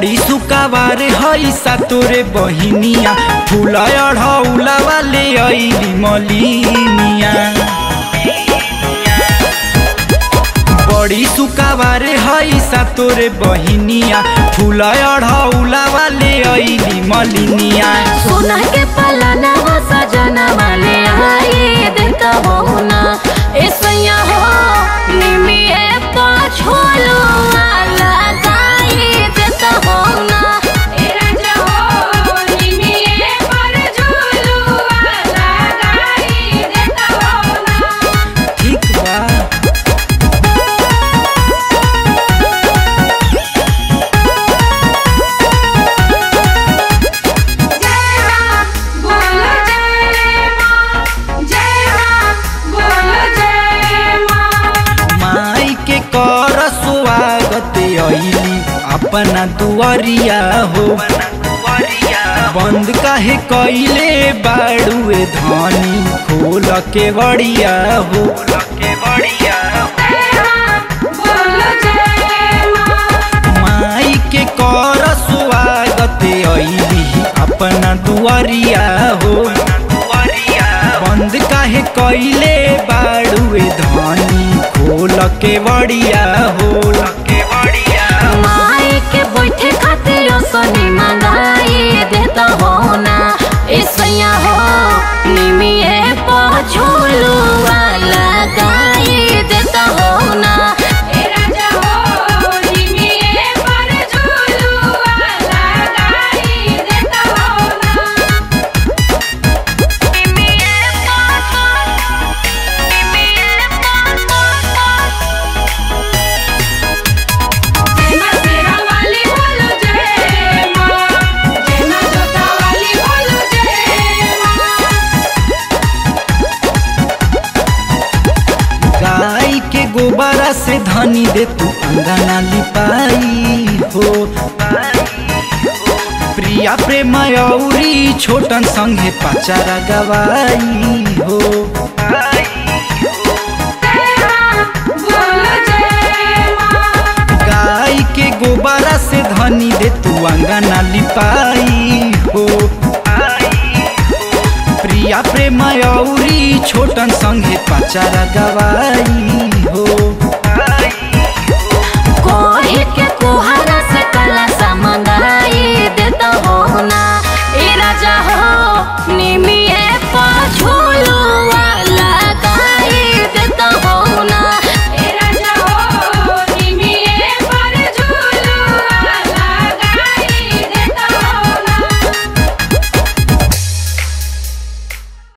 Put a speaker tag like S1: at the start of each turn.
S1: बड़ी सुकावार हई सा तोरे बहिनिया फूल अढ़ौला वाले अइली मलिनिया बड़ी सुकावार हई सा तोरे बहिनिया फूल अढ़ौला वाले अइली मलिनिया
S2: सोना के पलाना हो सजना वाले आए देता हो ना ए सैया हो निमिए पाछोलो वाला गाए देता हो ना ए राजा हो निमिए पर झोलो वाला गाए देता हो ना
S1: ठीक बा
S2: जय राम बोलो जय मां जय राम बोलो जय मां
S1: माई के कर स्वागत अइली अपना दुआरिया हो बंद काहे कइले बाड़ुए धनी खोल के बड़िया हो
S2: जय राम बोलो जय मां
S1: माई के कर स्वागत अइली अपना दुआरिया हो बंद काहे कइले बाड़ुए धनी खोल के बड़िया हो
S2: माई के बैठे खातिर सोनी मंगाई देता हो ना ऐसैया हो निमिए पछोलू वाला गाई देता हो ना ए राजा हो निमिए पर झोलू वाला गाई देता हो ना निमिए जय मां शेरा वाली बोलो जय मां जय मां जोता वाली बोलो जय मां
S1: गाय के गोबरा से धनी दे तू अंगना लिपाई हो प्रिया प्रेम औरी छोटन संगे पचारा गवाई हो
S2: जय मां बोलो जय मां
S1: गाय के गोबरा से धनी दे तू अंगना लिपाई हो प्रिया प्रेम औरी छोटन संगे पचारा गवाई